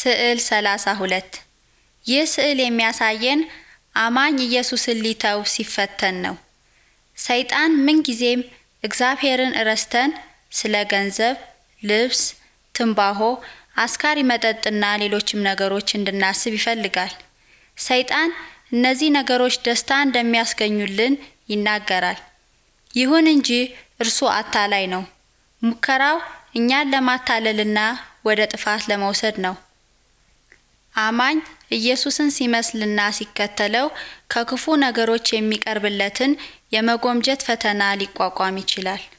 ስዕል 32 ይህ ስዕል የሚያሳየን አማኝ ኢየሱስን ሊተው ሲፈተን ነው። ሰይጣን ምንጊዜም እግዚአብሔርን ረስተን ስለ ገንዘብ፣ ልብስ፣ ትንባሆ፣ አስካሪ መጠጥና ሌሎችም ነገሮች እንድናስብ ይፈልጋል። ሰይጣን እነዚህ ነገሮች ደስታ እንደሚያስገኙልን ይናገራል። ይሁን እንጂ እርሱ አታላይ ነው። ሙከራው እኛን ለማታለልና ወደ ጥፋት ለመውሰድ ነው። አማኝ ኢየሱስን ሲመስልና ሲከተለው ከክፉ ነገሮች የሚቀርብለትን የመጎምጀት ፈተና ሊቋቋም ይችላል።